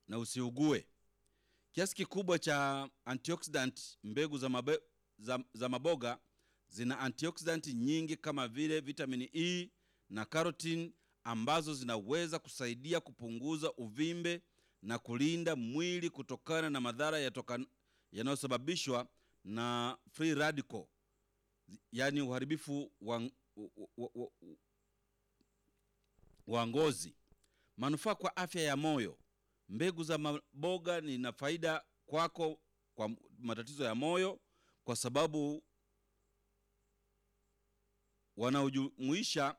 na usiugue. Kiasi kikubwa cha antioxidant mbegu za, mabe, za, za maboga zina antioxidant nyingi kama vile vitamini E na carotene ambazo zinaweza kusaidia kupunguza uvimbe na kulinda mwili kutokana na madhara yatoka- yanayosababishwa na free radical, yaani uharibifu wa, wa, wa, wa, wa ngozi. Manufaa kwa afya ya moyo. Mbegu za maboga ni na faida kwako kwa matatizo ya moyo, kwa sababu wanaojumuisha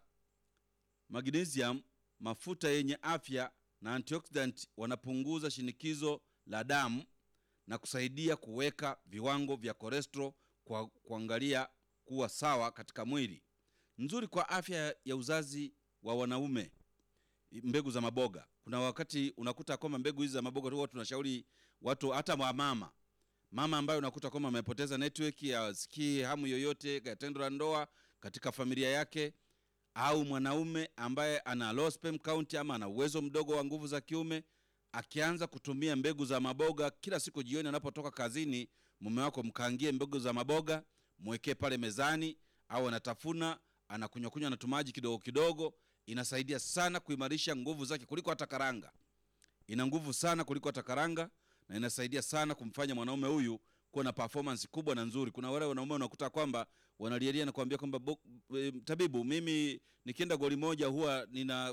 magnesium, mafuta yenye afya na antioxidant, wanapunguza shinikizo la damu na kusaidia kuweka viwango vya cholesterol kwa kuangalia kuwa sawa katika mwili. Nzuri kwa afya ya uzazi wa wanaume mbegu za maboga. Kuna wakati unakuta kwamba mbegu hizi za maboga huwa tunashauri watu, hata wa mama mama ambaye unakuta kwamba amepoteza network ya sikii hamu yoyote ya tendo la ndoa katika familia yake, au mwanaume ambaye ana low sperm count ama ana uwezo mdogo wa nguvu za kiume, akianza kutumia mbegu za maboga kila siku jioni anapotoka kazini, mume wako mkaangie mbegu za maboga, mwekee pale mezani, au anatafuna anakunywa kunywa na tumaji kidogo kidogo, inasaidia sana kuimarisha nguvu zake kuliko hata karanga. Ina nguvu sana kuliko hata karanga na inasaidia sana kumfanya mwanaume huyu kuwa na performance kubwa na nzuri. Kuna wale wanaume unakuta kwamba wanalialia na kuambia kwamba "Bo- e, tabibu, mimi nikienda goli moja huwa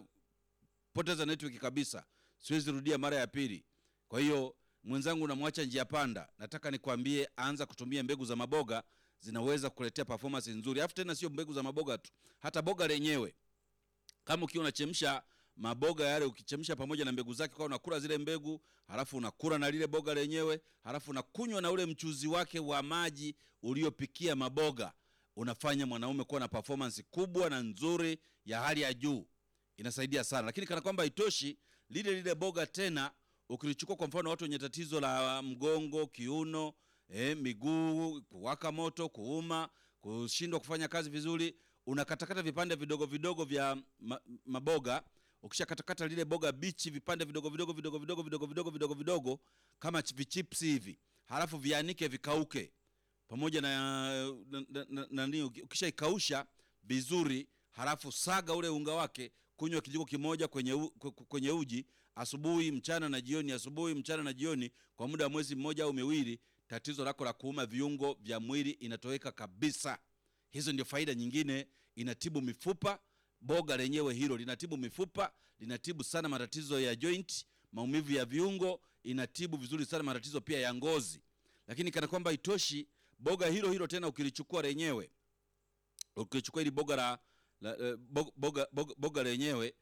ninapoteza network kabisa, siwezi rudia mara ya pili. Kwa hiyo mwenzangu, namwacha njia panda. Nataka nikwambie, anza kutumia mbegu za maboga, zinaweza kukuletea performance nzuri. Alafu tena sio mbegu za maboga tu, hata boga lenyewe kama ukiwa unachemsha maboga yale, ukichemsha pamoja na mbegu zake, kwa unakula zile mbegu, halafu unakula na lile boga lenyewe, halafu unakunywa na ule mchuzi wake wa maji uliopikia maboga, unafanya mwanaume kuwa na performance kubwa na nzuri ya hali ya juu. Inasaidia sana, lakini kana kwamba haitoshi, lile lile boga tena ukilichukua, kwa mfano watu wenye tatizo la mgongo, kiuno, eh, miguu kuwaka moto, kuuma, kushindwa kufanya kazi vizuri, unakatakata vipande vidogo vidogo vya ma, maboga. Ukishakatakata lile boga bichi vipande vidogo vidogo vidogo vidogo vidogo vidogo vidogo vidogo kama ch- vichips hivi, halafu vianike vikauke pamoja na na- na- na- nani, ukishaikausha vizuri, halafu saga ule unga wake, kunywa kijiko kimoja kwenye, u, kwe- kwenye uji asubuhi, mchana na jioni, asubuhi, mchana na jioni, kwa muda wa mwezi mmoja au miwili, tatizo lako la kuuma viungo vya mwili inatoweka kabisa. Hizo ndio faida nyingine. Inatibu mifupa, boga lenyewe hilo linatibu mifupa, linatibu sana matatizo ya joint, maumivu ya viungo, inatibu vizuri sana matatizo pia ya ngozi. Lakini kana kwamba itoshi, boga hilo hilo tena ukilichukua lenyewe ukichukua hili boga la, la eh, boga, boga, boga, boga lenyewe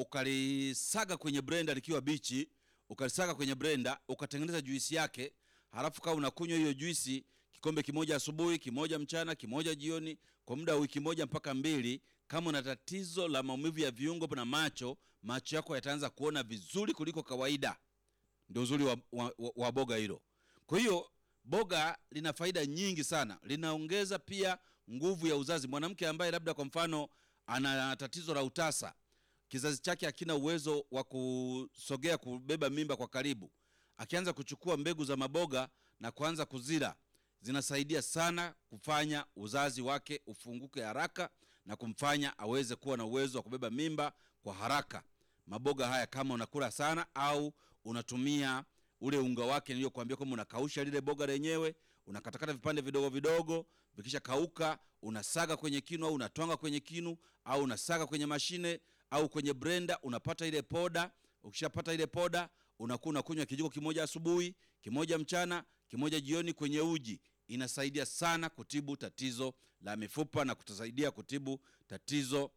ukalisaga kwenye blender likiwa bichi, ukalisaga kwenye blender ukatengeneza juisi yake, halafu kama unakunywa hiyo juisi kikombe kimoja asubuhi, kimoja mchana, kimoja jioni, kwa muda wa wiki moja mpaka mbili. Kama una tatizo la maumivu ya viungo na macho, macho yako yataanza kuona vizuri kuliko kawaida. Ndio uzuri wa, wa, wa, wa boga hilo. Kwa hiyo boga lina faida nyingi sana, linaongeza pia nguvu ya uzazi. Mwanamke ambaye labda kwa mfano ana tatizo la utasa, kizazi chake hakina uwezo wa kusogea kubeba mimba kwa karibu, akianza kuchukua mbegu za maboga na kuanza kuzila, zinasaidia sana kufanya uzazi wake ufunguke haraka na kumfanya aweze kuwa na uwezo wa kubeba mimba kwa haraka. Maboga haya kama unakula sana au unatumia ule unga wake niliyokuambia kwamba unakausha lile boga lenyewe, unakatakata vipande vidogo vidogo, vikisha kauka unasaga kwenye kinu au unatwanga kwenye kinu au unasaga kwenye mashine au kwenye blender, unapata ile poda. Ukishapata ile poda, unakuwa unakunywa kijiko kimoja asubuhi, kimoja mchana, kimoja jioni kwenye uji. Inasaidia sana kutibu tatizo la mifupa na kutusaidia kutibu tatizo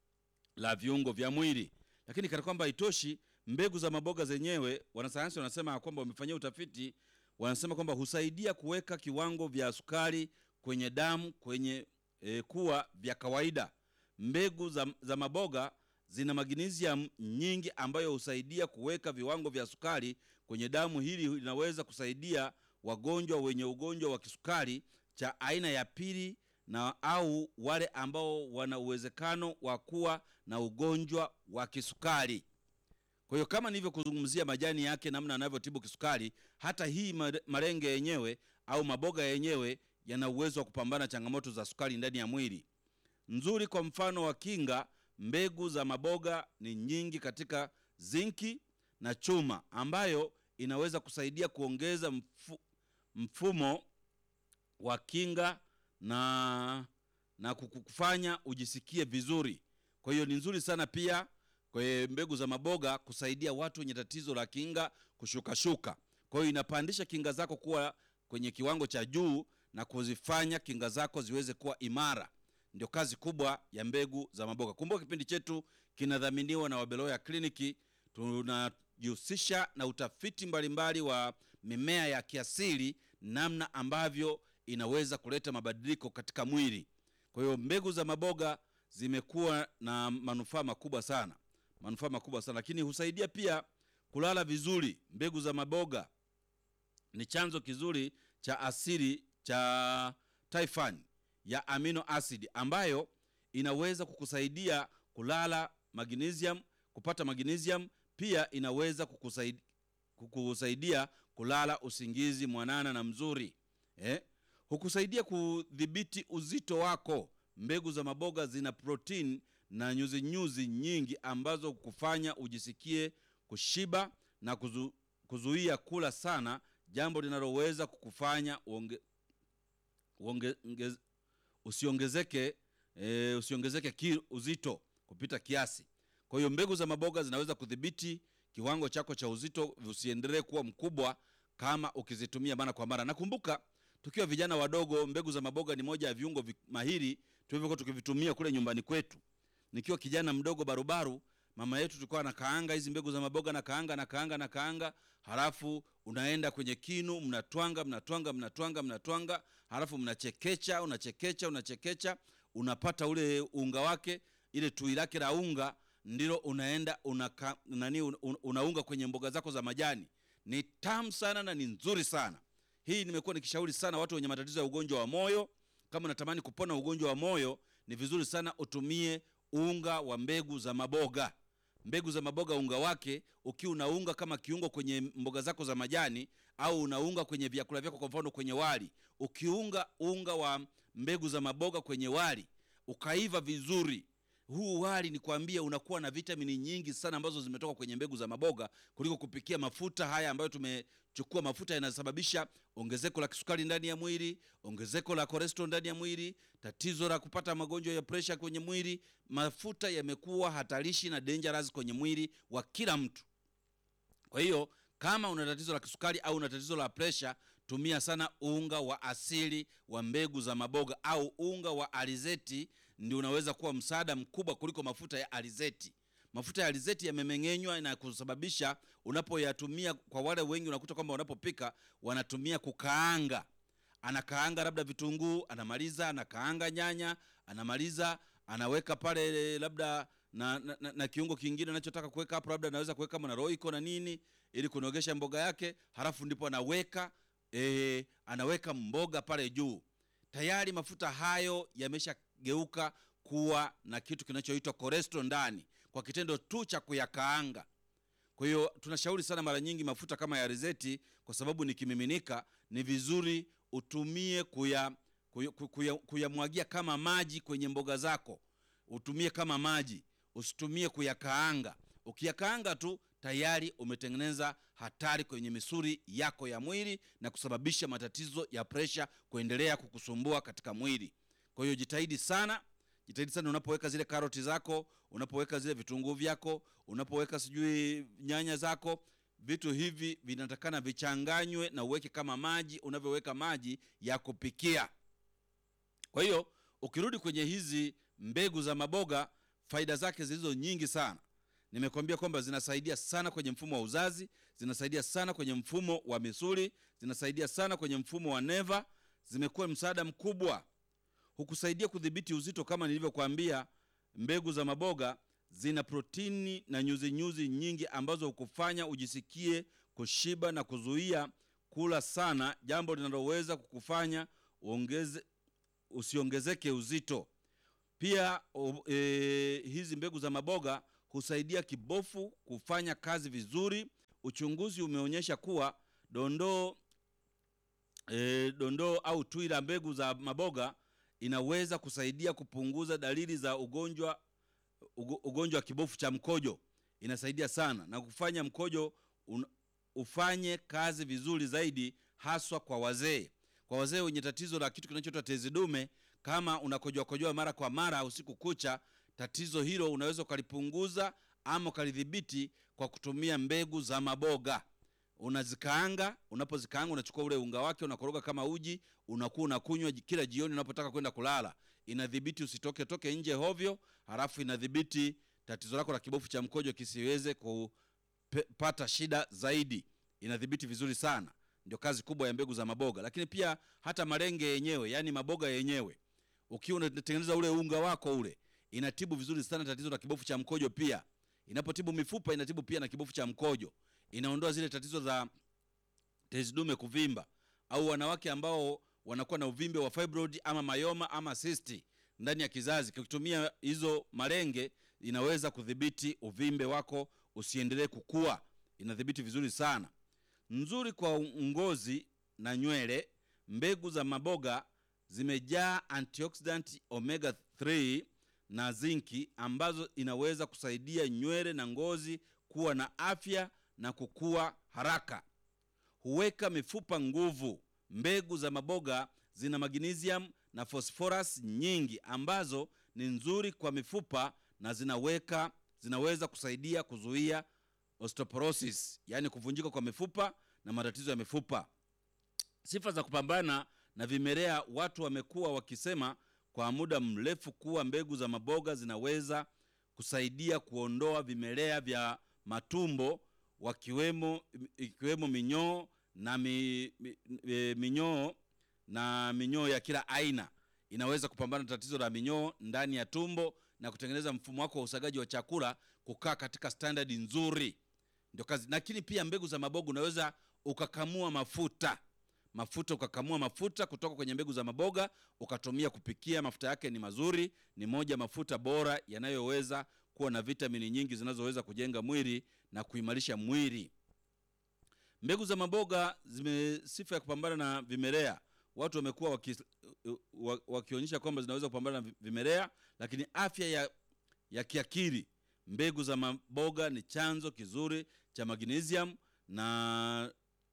la viungo vya mwili. Lakini kana kwamba haitoshi, mbegu za maboga zenyewe, wanasayansi wanasema kwamba wamefanyia utafiti, wanasema kwamba husaidia kuweka kiwango vya sukari kwenye damu kwenye e, kuwa vya kawaida. Mbegu za, za maboga zina magnesium nyingi ambayo husaidia kuweka viwango vya sukari kwenye damu. Hili linaweza kusaidia wagonjwa wenye ugonjwa wa kisukari cha aina ya pili na au wale ambao wana uwezekano wa kuwa na ugonjwa wa kisukari. Kwa hiyo kama nilivyokuzungumzia majani yake, namna yanavyotibu kisukari, hata hii mare- marenge yenyewe au maboga yenyewe yana uwezo wa kupambana changamoto za sukari ndani ya mwili. Nzuri kwa mfano wa kinga, mbegu za maboga ni nyingi katika zinki na chuma, ambayo inaweza kusaidia kuongeza mfu, mfumo wa kinga na na kukufanya ujisikie vizuri. Kwa hiyo ni nzuri sana pia kwenye mbegu za maboga kusaidia watu wenye tatizo la kinga kushukashuka. Kwa hiyo inapandisha kinga zako kuwa kwenye kiwango cha juu na kuzifanya kinga zako ziweze kuwa imara. Ndio kazi kubwa ya mbegu za maboga. Kumbuka kipindi chetu kinadhaminiwa na Wabeloya Kliniki. Tunajihusisha na utafiti mbalimbali wa mimea ya kiasili, namna ambavyo inaweza kuleta mabadiliko katika mwili. Kwa hiyo mbegu za maboga zimekuwa na manufaa makubwa sana, manufaa makubwa sana, lakini husaidia pia kulala vizuri. Mbegu za maboga ni chanzo kizuri cha asili cha tryptophan ya amino acid ambayo inaweza kukusaidia kulala magnesium, kupata magnesium. Pia inaweza kukusaidia, kukusaidia kulala usingizi mwanana na mzuri eh? Hukusaidia kudhibiti uzito wako. Mbegu za maboga zina protein na nyuzi nyuzi nyingi ambazo kufanya ujisikie kushiba na kuzu, kuzuia kula sana, jambo linaloweza kukufanya uonge, uonge, ngez, usiongezeke e, usiongezeke ki, uzito kupita kiasi. Kwa hiyo mbegu za maboga zinaweza kudhibiti kiwango chako cha uzito usiendelee kuwa mkubwa kama ukizitumia mara kwa mara. Nakumbuka tukiwa vijana wadogo, mbegu za maboga ni moja ya viungo vi, mahiri tulivyokuwa tukivitumia kule nyumbani kwetu. Nikiwa kijana mdogo barubaru, mama yetu tulikuwa na kaanga hizi mbegu za maboga na kaanga na kaanga na kaanga, halafu unaenda kwenye kinu, mnatwanga mnatwanga mnatwanga mnatwanga, halafu mnachekecha unachekecha unachekecha, unapata ule unga wake, ile tui lake la unga ndilo unaenda unaka, nani un, unaunga kwenye mboga zako za majani. Ni tamu sana na ni nzuri sana. Hii nimekuwa nikishauri sana watu wenye matatizo ya ugonjwa wa moyo. Kama unatamani kupona ugonjwa wa moyo, ni vizuri sana utumie unga wa mbegu za maboga. Mbegu za maboga, unga wake ukiwa unaunga kama kiungo kwenye mboga zako za majani, au unaunga kwenye vyakula vyako, kwa mfano kwenye wali. Ukiunga unga wa mbegu za maboga kwenye wali ukaiva vizuri, huu wali ni kwambia unakuwa na vitamini nyingi sana ambazo zimetoka kwenye mbegu za maboga kuliko kupikia mafuta haya ambayo tumechukua. Mafuta yanasababisha ongezeko la kisukari ndani ya mwili, ongezeko la cholesterol ndani ya mwili, tatizo la kupata magonjwa ya presha kwenye mwili. Mafuta yamekuwa hatarishi na dangerous kwenye mwili wa kila mtu. Kwa hiyo kama una tatizo la kisukari au una tatizo la presha, tumia sana unga wa asili wa mbegu za maboga au unga wa alizeti ndio unaweza kuwa msaada mkubwa kuliko mafuta ya alizeti. Mafuta ya alizeti yamemeng'enywa na kusababisha unapoyatumia, kwa wale wengi unakuta kwamba wanapopika wanatumia kukaanga. Anakaanga labda vitunguu, anamaliza anakaanga nyanya, anamaliza anaweka pale labda na, na, na, na kiungo kingine anachotaka kuweka hapo, labda anaweza kuweka kama na roiko na nini, ili kunogesha mboga yake, halafu ndipo anaweka e, anaweka mboga pale juu. Tayari mafuta hayo yameshageuka kuwa na kitu kinachoitwa cholesterol ndani kwa kitendo tu cha kuyakaanga. Kwa hiyo tunashauri sana mara nyingi mafuta kama ya alizeti, kwa sababu ni kimiminika, ni vizuri utumie kuya kuyamwagia kuya, kuya kama maji kwenye mboga zako, utumie kama maji, usitumie kuyakaanga. Ukiyakaanga tu tayari umetengeneza hatari kwenye misuli yako ya mwili na kusababisha matatizo ya presha kuendelea kukusumbua katika mwili. Kwa hiyo jitahidi sana, jitahidi sana unapoweka zile karoti zako, unapoweka zile vitunguu vyako, unapoweka sijui nyanya zako, vitu hivi vinatakana vichanganywe na uweke kama maji unavyoweka maji ya kupikia. Kwa hiyo ukirudi kwenye hizi mbegu za maboga, faida zake zilizo nyingi sana. Nimekwambia kwamba zinasaidia sana kwenye mfumo wa uzazi, zinasaidia sana kwenye mfumo wa misuli, zinasaidia sana kwenye mfumo wa neva. Zimekuwa msaada mkubwa, hukusaidia kudhibiti uzito. Kama nilivyokuambia, mbegu za maboga zina protini na nyuzi nyuzi nyingi ambazo hukufanya ujisikie kushiba na kuzuia kula sana, jambo linaloweza kukufanya uongeze, usiongezeke uzito. Pia o, e, hizi mbegu za maboga husaidia kibofu kufanya kazi vizuri. Uchunguzi umeonyesha kuwa dondoo e, dondoo au tui la mbegu za maboga inaweza kusaidia kupunguza dalili za ugonjwa ugo- ugonjwa wa kibofu cha mkojo. Inasaidia sana na kufanya mkojo un, ufanye kazi vizuri zaidi, haswa kwa wazee. Kwa wazee wenye tatizo la kitu kinachoitwa tezi dume, kama unakojoa kojoa mara kwa mara usiku kucha, tatizo hilo unaweza ukalipunguza ama ukalidhibiti kwa kutumia mbegu za maboga. Unazikaanga, unapozikaanga unachukua ule unga wake unakoroga kama uji, unakuwa unakunywa ji- kila jioni unapotaka kwenda kulala. Inadhibiti usitoke toke nje hovyo, halafu inadhibiti tatizo lako la kibofu cha mkojo kisiweze kupata shida zaidi. Inadhibiti vizuri sana, ndio kazi kubwa ya mbegu za maboga. Lakini pia hata malenge yenyewe, yani maboga yenyewe, ukiwa unatengeneza ule unga wako ule, inatibu vizuri sana tatizo la kibofu cha mkojo. Pia inapotibu mifupa, inatibu pia na kibofu cha mkojo. Inaondoa zile tatizo za tezi dume kuvimba, au wanawake ambao wanakuwa na uvimbe wa fibroid ama mayoma ama cyst ndani ya kizazi. Ukitumia hizo malenge, inaweza kudhibiti uvimbe wako usiendelee kukua. Inadhibiti vizuri sana, nzuri kwa ngozi na nywele. Mbegu za maboga zimejaa antioxidant omega 3 na zinki ambazo inaweza kusaidia nywele na ngozi kuwa na afya na kukua haraka. Huweka mifupa nguvu. Mbegu za maboga zina magnesium na phosphorus nyingi ambazo ni nzuri kwa mifupa na zinaweka zinaweza kusaidia kuzuia osteoporosis, yaani kuvunjika kwa mifupa na matatizo ya mifupa. Sifa za kupambana na vimelea. Watu wamekuwa wakisema kwa muda mrefu kuwa mbegu za maboga zinaweza kusaidia kuondoa vimelea vya matumbo wakiwemo ikiwemo minyoo na mi, mi, e, minyoo na minyoo ya kila aina. Inaweza kupambana na tatizo la minyoo ndani ya tumbo na kutengeneza mfumo wako wa usagaji wa chakula kukaa katika standard nzuri, ndio kazi. Lakini pia mbegu za maboga unaweza ukakamua mafuta mafuta ukakamua mafuta kutoka kwenye mbegu za maboga ukatumia kupikia. Mafuta yake ni mazuri, ni moja mafuta bora yanayoweza kuwa na vitamini nyingi zinazoweza kujenga mwili na kuimarisha mwili. Mbegu za maboga zime sifa ya kupambana na vimelea. Watu wamekuwa waki, wa- wakionyesha kwamba zinaweza kupambana na vimelea, lakini afya ya, ya kiakili. Mbegu za maboga ni chanzo kizuri cha magnesium na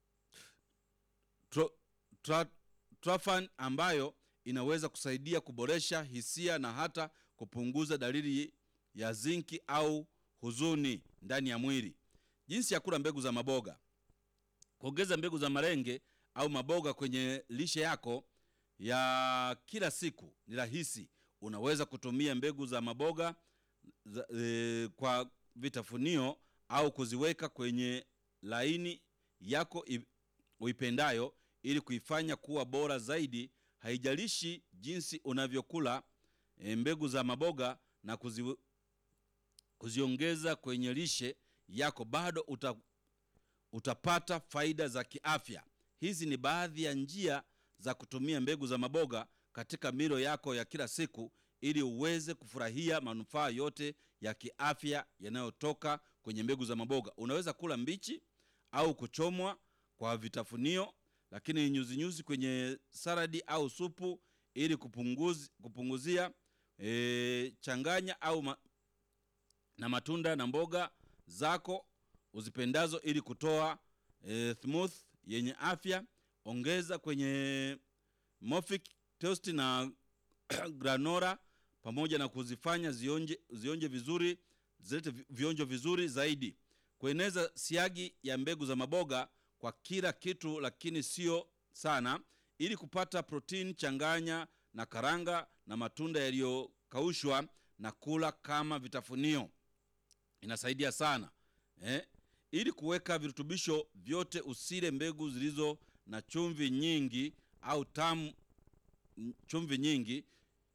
tro, tra, trafan ambayo inaweza kusaidia kuboresha hisia na hata kupunguza dalili ya zinki au huzuni ndani ya mwili. Jinsi ya kula mbegu za maboga: kuongeza mbegu za malenge au maboga kwenye lishe yako ya kila siku ni rahisi. Unaweza kutumia mbegu za maboga za, e, kwa vitafunio au kuziweka kwenye laini yako i- uipendayo ili kuifanya kuwa bora zaidi. Haijalishi jinsi unavyokula e, mbegu za maboga na kuzi, kuziongeza kwenye lishe yako, bado uta, utapata faida za kiafya. Hizi ni baadhi ya njia za kutumia mbegu za maboga katika milo yako ya kila siku ili uweze kufurahia manufaa yote ya kiafya yanayotoka kwenye mbegu za maboga. Unaweza kula mbichi au kuchomwa kwa vitafunio, lakini nyuzinyuzi kwenye saladi au supu ili kupunguzi, kupunguzia e, changanya au ma, na matunda na mboga zako uzipendazo ili kutoa e, smooth yenye afya. Ongeza kwenye Mofik toast na granola pamoja na kuzifanya zionje, zionje vizuri zilete vi- vionjo vizuri zaidi. Kueneza siagi ya mbegu za maboga kwa kila kitu, lakini sio sana. Ili kupata protini, changanya na karanga na matunda yaliyokaushwa na kula kama vitafunio. Inasaidia sana eh? Ili kuweka virutubisho vyote, usile mbegu zilizo na chumvi nyingi au tamu chumvi nyingi.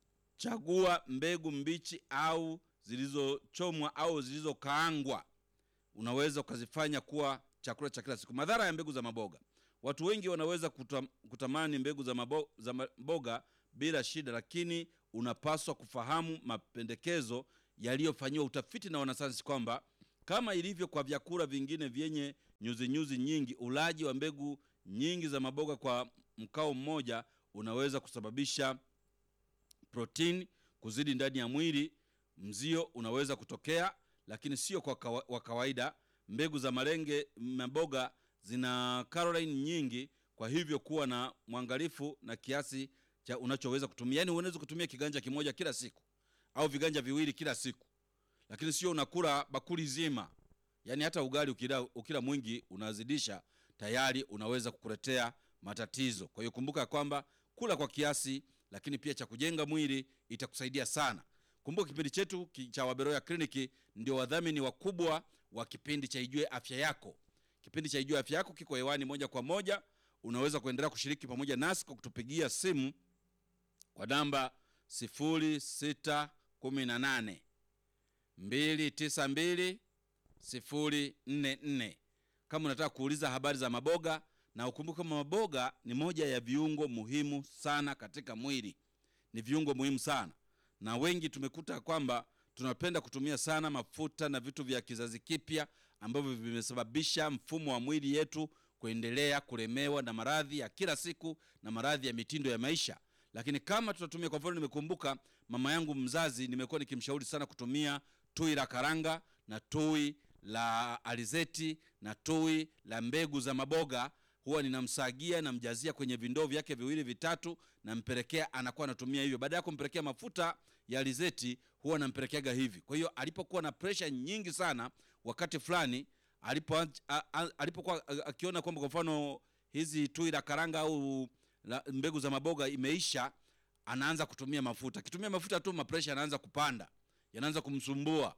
Chagua mbegu mbichi au zilizochomwa au zilizokaangwa. Unaweza ukazifanya kuwa chakula cha kila siku. Madhara ya mbegu za maboga: watu wengi wanaweza kutam, kutamani mbegu za, mabo, za maboga bila shida, lakini unapaswa kufahamu mapendekezo yaliyofanyiwa utafiti na wanasayansi kwamba kama ilivyo kwa vyakula vingine vyenye nyuzinyuzi nyingi, ulaji wa mbegu nyingi za maboga kwa mkao mmoja unaweza kusababisha protini kuzidi ndani ya mwili. Mzio unaweza kutokea, lakini sio kwa kawa, wa kawaida. Mbegu za malenge maboga zina caroline nyingi, kwa hivyo kuwa na mwangalifu na kiasi cha unachoweza kutumia. Yani unaweza kutumia kiganja kimoja kila siku au viganja viwili kila siku, lakini sio unakula bakuli zima. Yani hata ugali ukila, ukila mwingi unazidisha, tayari unaweza kukuletea matatizo. Kwa hiyo kumbuka kwamba kula kwa kiasi, lakini pia cha kujenga mwili itakusaidia sana. Kumbuka kipindi chetu cha Waberoya Kliniki ndio wadhamini wakubwa wa kipindi cha Ijue Afya Yako. Kipindi cha Ijue Afya Yako kiko hewani moja kwa moja. Unaweza kuendelea kushiriki pamoja nasi kwa kutupigia simu kwa namba 0618 292 044 kama unataka kuuliza habari za maboga, na ukumbuke kama maboga ni moja ya viungo muhimu sana katika mwili. Ni viungo muhimu sana, na wengi tumekuta kwamba tunapenda kutumia sana mafuta na vitu vya kizazi kipya ambavyo vimesababisha mfumo wa mwili yetu kuendelea kulemewa na maradhi ya kila siku na maradhi ya mitindo ya maisha. Lakini kama tutatumia, kwa mfano, nimekumbuka mama yangu mzazi, nimekuwa nikimshauri sana kutumia tui la karanga na tui la alizeti na tui la mbegu za maboga. Huwa ninamsagia namjazia kwenye vindoo vyake viwili vitatu, nampelekea, anakuwa anatumia hivyo. Baada ya kumpelekea mafuta ya alizeti, huwa nampelekeaga hivi. Kwa hiyo alipokuwa na presha nyingi sana, wakati fulani alipo alipokuwa akiona kwamba kwa mfano hizi tui la karanga au la mbegu za maboga imeisha, anaanza kutumia mafuta. Akitumia mafuta tu, mapresha yanaanza kupanda, yanaanza kumsumbua.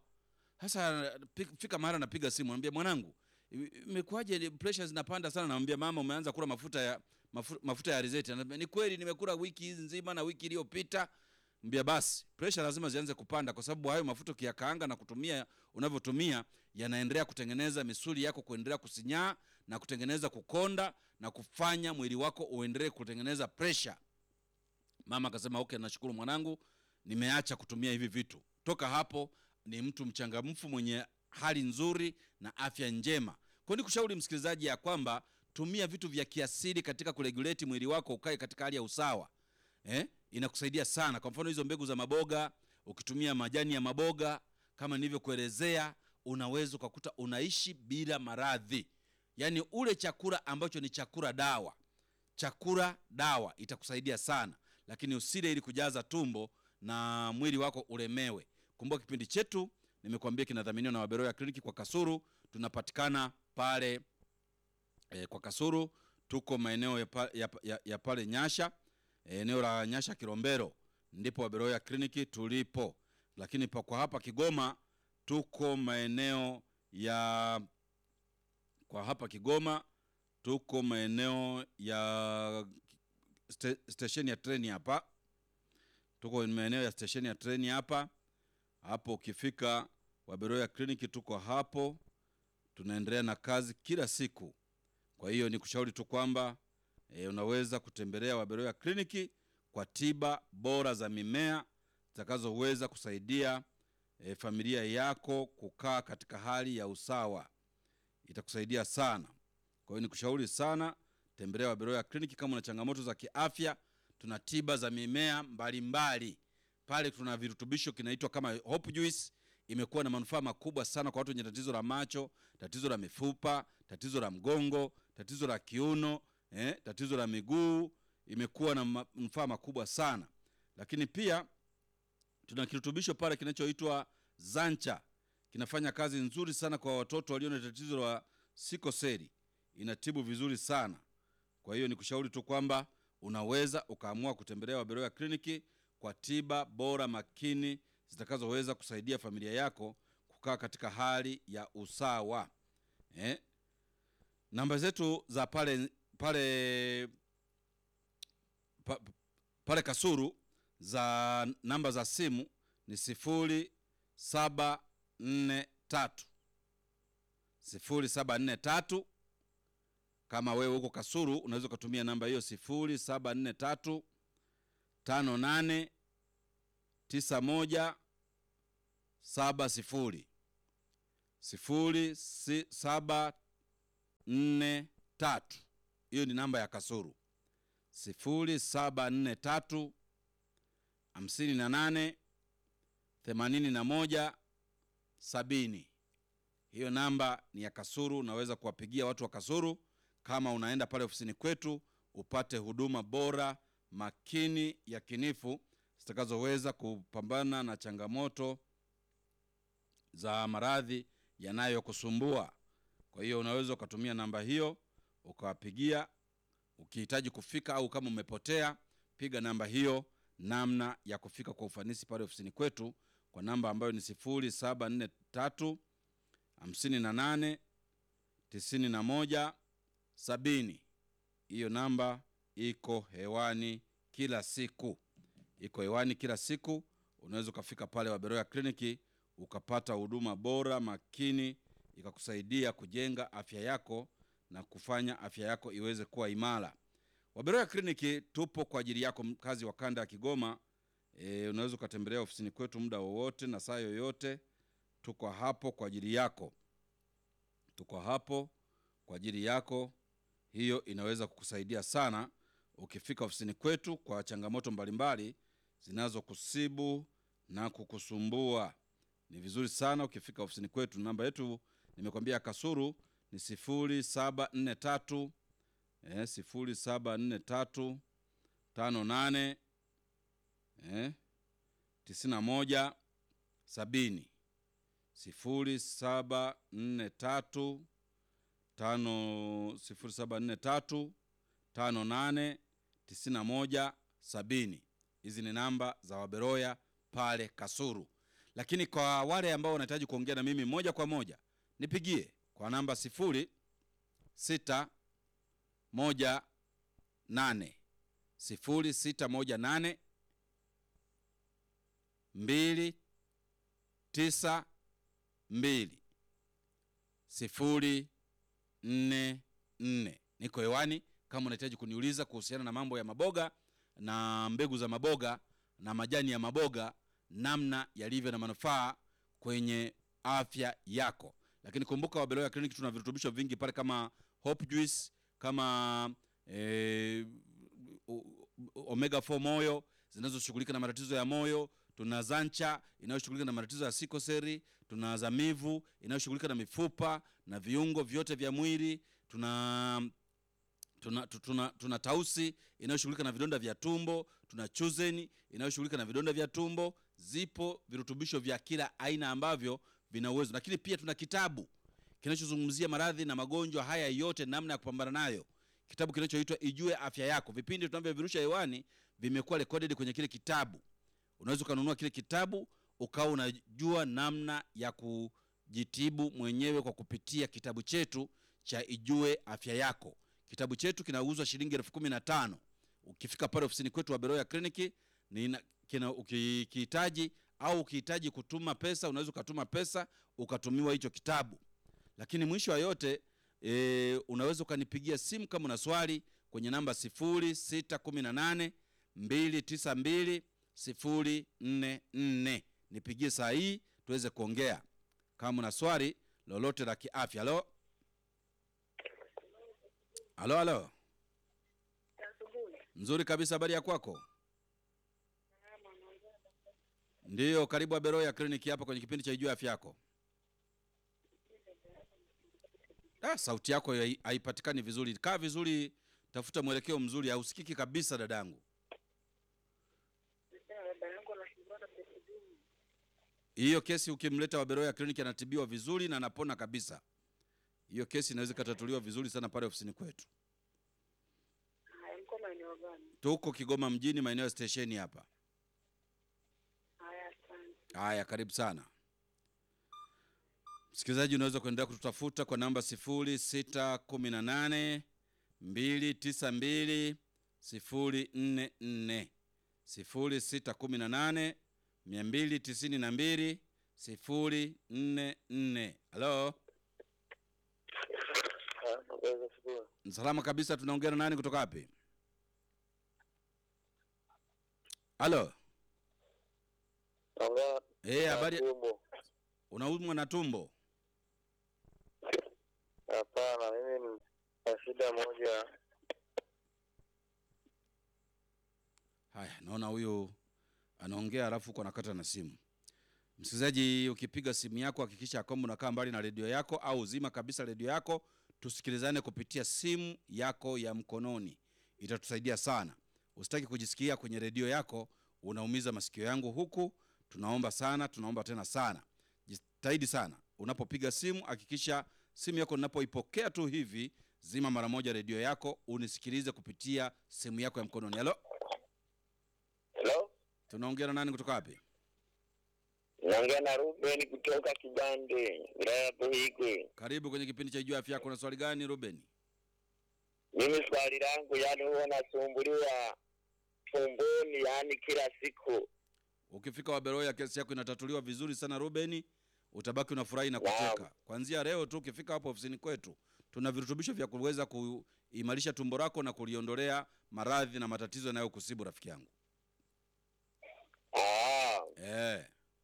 Sasa fika mahali napiga simu, anambia mwanangu, imekuwaje pressure zinapanda sana? Namwambia mama, umeanza kula mafuta ya mafuta, mafuta ya alizeti. Anambia ni kweli, nimekula wiki hizi nzima na wiki iliyopita. Mbia basi pressure lazima zianze kupanda, kwa sababu hayo mafuta ukiyakaanga na kutumia unavyotumia yanaendelea kutengeneza misuli yako kuendelea kusinyaa na kutengeneza kukonda na kufanya mwili wako uendelee kutengeneza pressure. Mama akasema okay, nashukuru mwanangu, nimeacha kutumia hivi vitu. Toka hapo ni mtu mchangamfu mwenye hali nzuri na afya njema. Kwa ni kushauri msikilizaji ya kwamba tumia vitu vya kiasili katika kuregulate mwili wako ukae katika hali ya usawa eh? Inakusaidia sana. Kwa mfano hizo mbegu za maboga, ukitumia majani ya maboga kama nilivyokuelezea, unaweza ukakuta unaishi bila maradhi. Yaani ule chakula ambacho ni chakula dawa, chakula dawa itakusaidia sana, lakini usile ili kujaza tumbo na mwili wako ulemewe. Kumbuka kipindi chetu nimekuambia kinadhaminiwa na Waberoya Kliniki kwa Kasuru. Tunapatikana pale e, kwa Kasuru tuko maeneo ya, pa, ya, ya, ya pale Nyasha e, eneo la Nyasha Kilombero ndipo Waberoya Kliniki tulipo, lakini pa kwa hapa Kigoma tuko maeneo ya kwa hapa Kigoma tuko maeneo ya st stesheni ya treni hapa, tuko maeneo ya stesheni ya treni hapa hapo ukifika Waberoya Kliniki tuko hapo, tunaendelea na kazi kila siku. Kwa hiyo ni kushauri tu kwamba e, unaweza kutembelea Waberoya Kliniki kwa tiba bora za mimea zitakazoweza kusaidia e, familia yako kukaa katika hali ya usawa, itakusaidia sana. Kwa hiyo ni kushauri sana, tembelea Waberoya Kliniki kama una changamoto za kiafya. Tuna tiba za mimea mbalimbali mbali pale tuna virutubisho kinaitwa kama Hope Juice. Imekuwa na manufaa makubwa sana kwa watu wenye tatizo la macho, tatizo la mifupa, tatizo la mgongo, tatizo la kiuno, eh, tatizo la miguu. Imekuwa na manufaa makubwa sana, lakini pia tuna kirutubisho pale kinachoitwa Zancha, kinafanya kazi nzuri sana kwa watoto walio na tatizo la sikoseli, inatibu vizuri sana. Kwa hiyo nikushauri tu kwamba unaweza ukaamua kutembelea Waberoya Kliniki kwa tiba bora makini zitakazoweza kusaidia familia yako kukaa katika hali ya usawa eh? Namba zetu za pale pale pa, pale Kasuru za namba za simu ni sifuri saba nne tatu sifuri saba nne tatu. Kama wewe huko Kasuru unaweza ukatumia namba hiyo sifuri saba nne tatu tano nane tisa moja saba sifuri sifuri si, saba nne tatu. Hiyo ni namba ya Kasuru, sifuri saba nne tatu hamsini na nane themanini na moja sabini. Hiyo namba ni ya Kasuru. Unaweza kuwapigia watu wa Kasuru kama unaenda pale ofisini kwetu upate huduma bora makini yakinifu zitakazoweza kupambana na changamoto za maradhi yanayokusumbua. Kwa hiyo unaweza ukatumia namba hiyo ukawapigia ukihitaji kufika, au kama umepotea, piga namba hiyo, namna ya kufika kwa ufanisi pale ofisini kwetu kwa namba ambayo ni sifuri saba nne tatu hamsini na nane tisini na moja sabini. Hiyo namba iko hewani kila siku, iko hewani kila siku. Unaweza ukafika pale Waberoya kliniki ukapata huduma bora makini, ikakusaidia kujenga afya yako na kufanya afya yako iweze kuwa imara. Waberoya kliniki tupo kwa ajili yako, mkazi wa kanda ya Kigoma. E, unaweza ukatembelea ofisini kwetu muda wowote na saa yoyote. Tuko hapo kwa ajili yako, tuko hapo kwa ajili yako. Hiyo inaweza kukusaidia sana ukifika ofisini kwetu kwa changamoto mbalimbali zinazokusibu na kukusumbua. Ni vizuri sana ukifika ofisini kwetu. Namba yetu nimekwambia Kasuru ni sifuri saba nne tatu eh, sifuri saba nne tatu tano nane eh, tisini na moja sabini sifuri saba nne tatu tano sifuri saba nne tatu tano nane tisini na moja sabini. Hizi ni namba za Waberoya pale Kasuru. Lakini kwa wale ambao wanahitaji kuongea na mimi moja kwa moja, nipigie kwa namba sifuri sita moja nane sifuri sita moja nane mbili tisa mbili sifuri nne nne. Niko hewani kama unahitaji kuniuliza kuhusiana na mambo ya maboga na mbegu za maboga na majani ya maboga, namna yalivyo na manufaa kwenye afya yako. Lakini kumbuka, Wabeloya Clinic tuna virutubisho vingi pale kama Hope Juice, kama eh, omega 4 moyo zinazoshughulika na matatizo ya moyo tuna Zancha inayoshughulika na matatizo ya sikoseri. Tuna Zamivu inayoshughulika na mifupa na viungo vyote vya mwili. Tuna tuna, tuna, tuna Tausi inayoshughulika na vidonda vya tumbo. Tuna Chuzeni inayoshughulika na vidonda vya tumbo. Zipo virutubisho vya kila aina ambavyo vina uwezo, lakini pia tuna kitabu kinachozungumzia maradhi na magonjwa haya yote, namna ya kupambana nayo, kitabu kinachoitwa Ijue Afya Yako. Vipindi tunavyovirusha hewani vimekuwa recorded kwenye kile kitabu unaweza ukanunua kile kitabu ukawa unajua namna ya kujitibu mwenyewe kwa kupitia kitabu chetu cha Ijue Afya Yako. Kitabu chetu kinauzwa shilingi elfu kumi na tano. Ukifika pale ofisini kwetu Waberoya Kliniki ukihitaji au ukihitaji kutuma pesa, unaweza ukatuma pesa ukatumiwa hicho kitabu. Lakini mwisho wa yote e, unaweza ukanipigia simu kama una swali kwenye namba sifuri sita kumi na nane mbili tisa mbili sifuri nne nne. Nipigie saa hii tuweze kuongea kama una swali lolote la kiafya. Halo, halo, halo. Nzuri kabisa, habari ya kwako? Ndiyo, karibu Aberoya kliniki hapa kwenye kipindi cha Ijue Afya Yako. Ah, sauti yako haipatikani vizuri. Kaa vizuri, tafuta mwelekeo mzuri. Hausikiki kabisa dadangu. Hiyo kesi ukimleta Waberoya kliniki anatibiwa vizuri na anapona kabisa. Hiyo kesi inaweza ikatatuliwa vizuri sana pale ofisini kwetu. Tuko Kigoma mjini, maeneo ya stesheni hapa. Haya, karibu sana msikilizaji, unaweza kuendelea kututafuta kwa namba sifuri sita kumi na nane mbili tisa mbili sifuri nne nne sifuri sita kumi na nane mia mbili tisini na mbili sifuri nne nne. Halo, salama kabisa. Tunaongea na nani kutoka wapi? Halo, eh, habari Unaumwa na tumbo? Hapana, mimi na shida moja. Haya, naona huyu anaongea alafu uko nakata na simu. Msikilizaji, ukipiga simu yako hakikisha kwamba unakaa mbali na redio yako au zima kabisa redio yako, tusikilizane kupitia simu yako ya mkononi, itatusaidia sana. Usitaki kujisikia kwenye redio yako unaumiza masikio yangu huku. Tunaomba sana, tunaomba tena sana, jitahidi sana unapopiga simu, hakikisha simu yako ninapoipokea tu hivi, zima mara moja redio yako unisikilize kupitia simu yako ya mkononi. Halo, Hello? tunaongea na nani kutoka wapi? Naongea na Ruben kutoka Kibande, wilaya ya Buhigwe. Karibu kwenye kipindi cha Jua Afya Yako. Na swali gani Ruben? Mimi swali langu, yani huwa nasumbuliwa tumboni, yani kila siku. Ukifika Waberoya kesi yako inatatuliwa vizuri sana Ruben, utabaki unafurahi na Naam. kucheka. Kuanzia leo tu ukifika hapo ofisini kwetu, tuna virutubisho vya kuweza kuimarisha tumbo lako na kuliondolea maradhi na matatizo yanayokusibu rafiki yangu. Ah, Eh,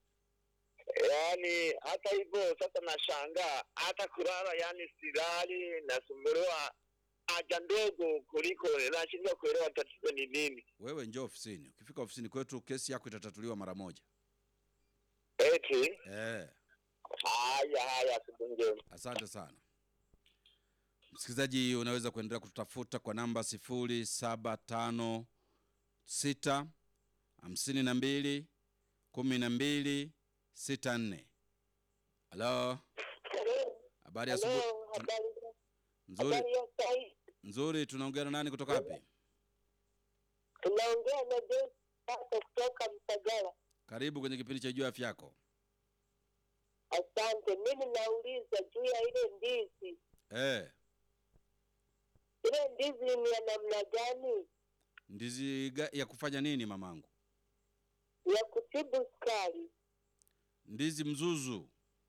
yani hata hivyo sasa nashangaa hata kulala, yani silali, nasumbuliwa haja ndogo kuliko, nashindwa kuelewa tatizo ni nini. wewe njoo ofisini. Ukifika ofisini kwetu kesi yako itatatuliwa mara moja. Eti Eh, haya haya, siku njema. asante sana msikilizaji, unaweza kuendelea kututafuta kwa namba sifuri saba tano sita hamsini na mbili kumi na mbili sita nne. Halo, habari ya asubuhi. Hello, habari Nzuri, habari ya sai. nzuri. Tunaongea na nani kutoka wapi? Tunaongea na Joyce Sako kutoka Msagara. Karibu kwenye kipindi cha Jua Afya Yako. Asante. Mimi nauliza juu ya ile ndizi, Eh, ile ndizi ni ya namna gani ndizi ga- ya kufanya nini mamangu? ya kutibu sukari? Ndizi mzuzu.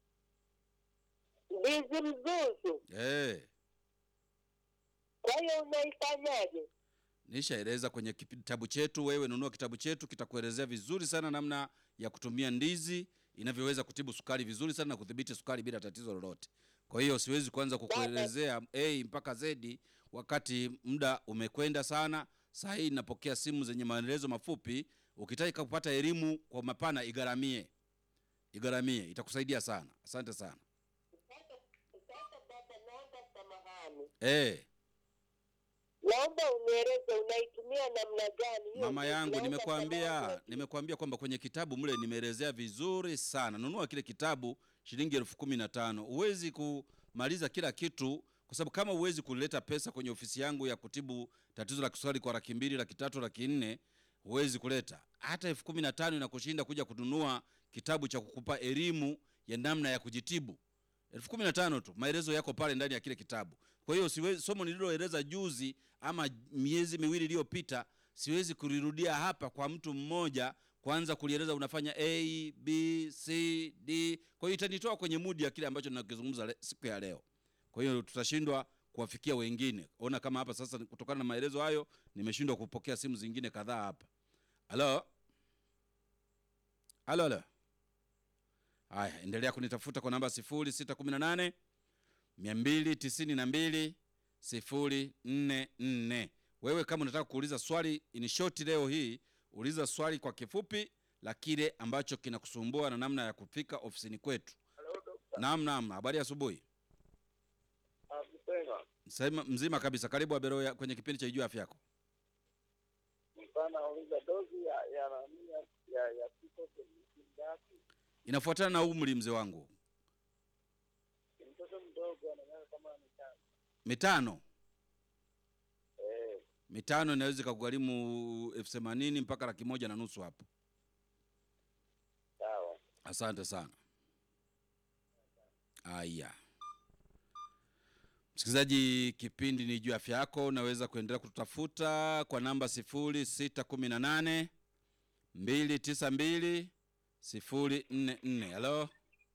Ndizi mzuzu, Eh, kwa hiyo unaifanyaje? nishaeleza kwenye kitabu chetu. Wewe nunua kitabu chetu, kitakuelezea vizuri sana namna ya kutumia ndizi inavyoweza kutibu sukari vizuri sana na kudhibiti sukari bila tatizo lolote. Kwa hiyo siwezi kuanza kukuelezea A mpaka Z wakati muda umekwenda sana. Saa hii napokea simu zenye maelezo mafupi. Ukitaka kupata elimu kwa mapana, igharamie, igharamie, itakusaidia sana. Asante sana. Sasa baba, naomba samahani, Eh, naomba unieleze unaitumia namna gani hiyo mama ndizi? yangu, Naomba nimekuambia samahani. nimekuambia kwamba kwenye kitabu mle nimeelezea vizuri sana. Nunua kile kitabu shilingi elfu kumi na tano. Huwezi kumaliza kila kitu, kwa sababu kama huwezi kuleta pesa kwenye ofisi yangu ya kutibu tatizo la kisukari kwa laki mbili, laki tatu, laki nne, huwezi kuleta hata elfu kumi na tano. Inakushinda kuja kununua kitabu cha kukupa elimu ya namna ya kujitibu. elfu kumi na tano tu, maelezo yako pale ndani ya kile kitabu. Kwa hiyo siwezi, somo nililoeleza juzi ama miezi miwili iliyopita siwezi kulirudia hapa kwa mtu mmoja kwanza kulieleza unafanya a b c d kwa hiyo itanitoa kwenye mudi ya kile ambacho nakizungumza le- siku ya leo kwa hiyo tutashindwa kuwafikia wengine ona kama hapa sasa kutokana na maelezo hayo nimeshindwa kupokea simu zingine kadhaa hapa halo halo halo haya endelea kunitafuta kwa namba 0618 292 044 wewe kama unataka kuuliza swali in short leo hii uliza swali kwa kifupi la kile ambacho kinakusumbua na namna ya kufika ofisini kwetu naam naam habari ya asubuhi Sema mzima kabisa karibu aberoya kwenye kipindi cha ijua afya yako Mfano uliza dozi ya ya nani ya ya ya kiko ngapi? inafuatana na umri mzee wangu Mtoto mdogo anaona kama ni tano. mitano Eh, mitano inaweza ikakugharimu elfu themanini mpaka laki moja na nusu hapo sawa. asante sana aya msikilizaji kipindi ni juu ya afya yako unaweza kuendelea kututafuta kwa namba sifuri sita kumi na nane mbili tisa mbili sifuri nne nne halo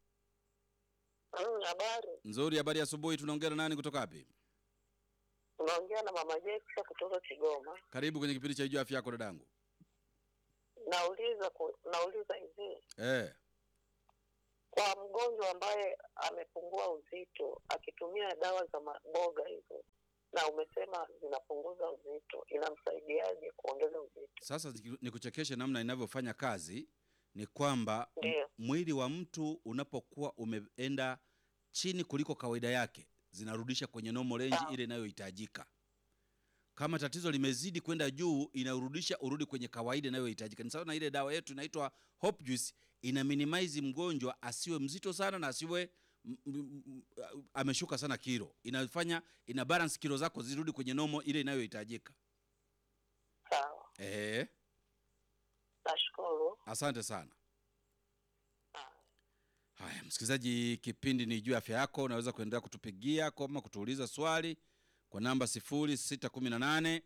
Mm, habari nzuri habari ya asubuhi tunaongea na nani kutoka wapi unaongea na mama Jessica kutoka Kigoma. karibu kwenye kipindi cha juu ya afya yako dadangu Nauliza ku, nauliza hivi eh, kwa mgonjwa ambaye amepungua uzito akitumia dawa za maboga hizo, na umesema zinapunguza uzito, inamsaidiaje kuongeza uzito? Sasa ziki- nikuchekeshe namna inavyofanya kazi ni kwamba m- Ndiyo. mwili wa mtu unapokuwa umeenda chini kuliko kawaida yake zinarudisha kwenye normal range Sawa. ile inayohitajika. Kama tatizo limezidi kwenda juu, inarudisha urudi kwenye kawaida inayohitajika. Ni sawa na ile dawa yetu inaitwa Hope Juice, ina minimize mgonjwa asiwe mzito sana na asiwe m- m- m- ameshuka sana kilo. Inafanya ina balance kilo zako zirudi kwenye normal ile inayohitajika. Sawa, Eh, nashukuru. asante sana. Ah, Haya, msikilizaji, kipindi ni juu ya afya yako. Unaweza kuendelea kutupigia kama kutuuliza swali kwa namba 0618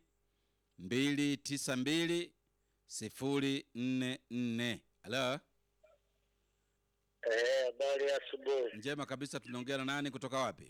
292 044. Halo, Eh, habari ya asubuhi. njema kabisa. Tunaongea na nani kutoka wapi?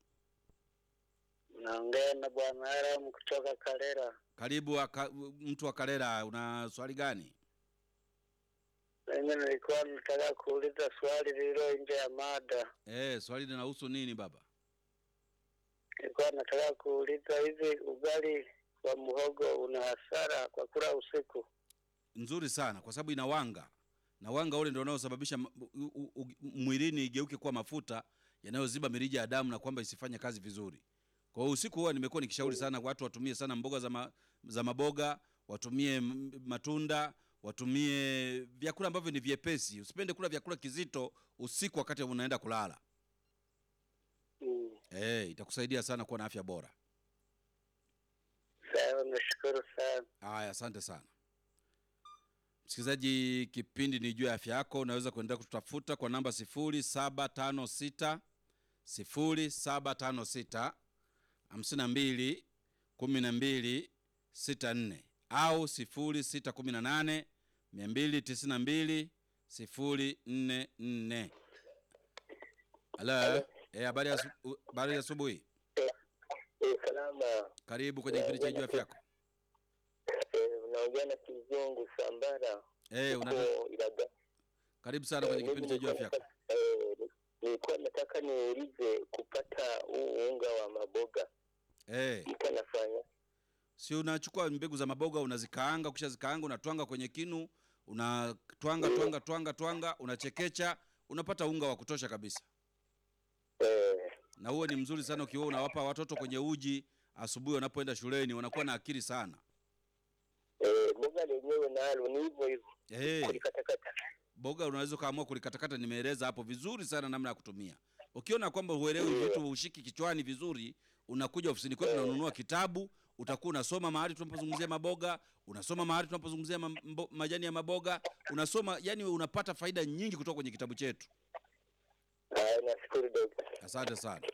Naongea na bwana Aram kutoka Kalera. Karibu aka, mtu wa Karera, una swali gani? Mimi nilikuwa nataka kuuliza swali lililo nje ya mada. Eh, swali linahusu nini baba? Nilikuwa nataka kuuliza hivi, ugali wa muhogo una hasara kwa kula usiku? Nzuri sana, kwa sababu ina wanga na wanga ule ndio unaosababisha m- u- u- u- mwilini igeuke kuwa mafuta yanayoziba mirija ya damu na kwamba isifanye kazi vizuri. Kwa hiyo usiku huwa nimekuwa nikishauri sana watu watumie sana mboga za, ma, za maboga, watumie m- matunda, watumie vyakula ambavyo ni vyepesi. Usipende kula vyakula kizito usiku wakati unaenda kulala. Mm. Eh, itakusaidia sana kuwa na afya bora. Sawa, nashukuru sana. Haya, asante sana msikilizaji. Kipindi ni juu ya afya yako. Unaweza kuendelea kututafuta kwa namba 0756 0756 52 12 64 au 0618 292 044. Halo, eh, habari ya asu- habari ya asubuhi. Eh, salama. Karibu kwenye kipindi cha juu ya afya yako. Eh, unaongea na Kizungu Sambara. Eh, una, huko Ilaga. karibu sana kwenye Eh, kipindi cha mimi juu ya afya yako. nilikuwa nataka- eh, Nilikuwa nataka niulize kupata huu unga wa maboga Eh, mtu anafanya si unachukua mbegu za maboga unazikaanga, kisha zikaanga unatwanga kwenye kinu, unatwanga twanga twanga twanga, unachekecha, unapata unga wa kutosha kabisa. eh, Na huo ni mzuri sana ukiwa unawapa watoto kwenye uji asubuhi wanapoenda shuleni, wanakuwa na akili sana. eh, boga lenyewe nalo ni hivyo hivyo Eh, kulikatakata. boga unaweza ukaamua kulikatakata, nimeeleza hapo vizuri sana namna ya kutumia. Ukiona kwamba huelewi vitu, ushiki kichwani vizuri, unakuja ofisini kwetu, unanunua kitabu, utakuwa unasoma mahali tunapozungumzia maboga, unasoma mahali tunapozungumzia ma, mbo- majani ya maboga, unasoma, yani unapata faida nyingi kutoka kwenye kitabu chetu. Haya, nashukuru dokta. Asante sana.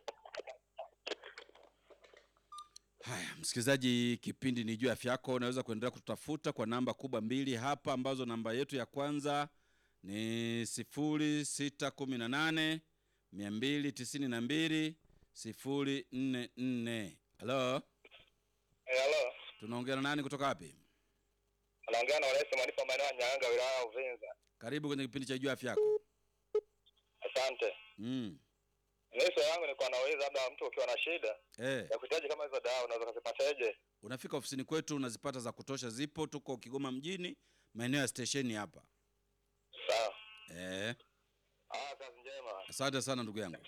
Haya, msikilizaji, kipindi ni juu ya afya yako. Unaweza kuendelea kututafuta kwa namba kubwa mbili hapa, ambazo namba yetu ya kwanza ni sifuri sita kumi na nane mia mbili tisini na mbili sifuri nne nne. Halo, Eh, halo. tunaongea na nani kutoka wapi? Anaongea na Oresmo Manifa maeneo ya Nyanga wilaya ya Uvinza. Karibu kwenye kipindi cha juu ya afya yako. Asante. Mm. Mimi swali yangu nilikuwa nauliza labda mtu ukiwa na shida Eh, ya kuhitaji kama hizo dawa unaweza kuzipataje? unafika ofisini kwetu unazipata za kutosha, zipo. Tuko Kigoma mjini, maeneo ya stesheni hapa. Sawa. Eh. Ah, kazi njema. Asante sana ndugu yangu.